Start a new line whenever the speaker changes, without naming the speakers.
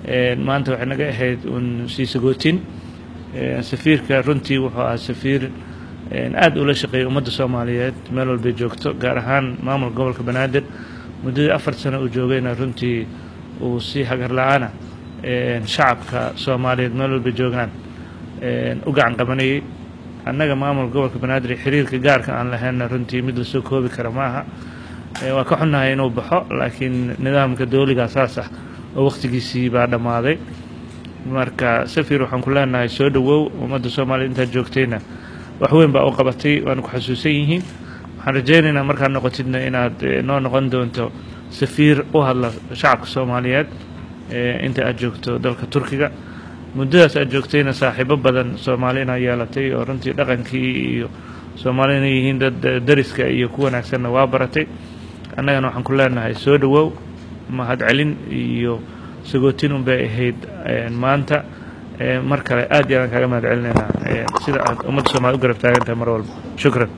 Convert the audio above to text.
maanta waxay naga ahayd uun sii sagootin safiirka runtii wuxuu ahaa safiir aada ula shaqeeyay ummadda soomaaliyeed meel walbay joogto gaar ahaan maamulka gobolka banaadir muddadii afar sano uu joogayna runtii uu si hagar la-aana shacabka soomaaliyeed meel walbay joogaan u gacan qabanayay annaga maamulka gobolka banaadir xiriirka gaarka aan lahaynna runtii mid lasoo koobi kara maaha waa ka xunnahay inuu baxo laakiin nidaamka dowligaa saas ah oo wakhtigiisii baa dhammaaday marka safir waxaan ku leenahay soo dhowow ummadda soomaaliya intaad joogtayna wax weyn baa u qabatay waana ku xasuusan yihiin waxaan rajaynaynaa markaad noqotidna inaad noo noqon doonto safiir u hadla shacabka soomaaliyeed inta aad joogto dalka turkiga muddadaas aad joogtayna saaxiibo badan soomaali inaa yeelatay oo runtii dhaqankii iyo soomaali inay yihiin dad dariska iyo ku wanaagsanna waa baratay annagana waxaan ku leenahay soo dhowow mahadcelin iyo sagootin un bay ahayd maanta mar kale aad iyo aan kaaga mahad celinaynaa sida aad ummadda soomaliya u garab taagan tahay mar walba shukran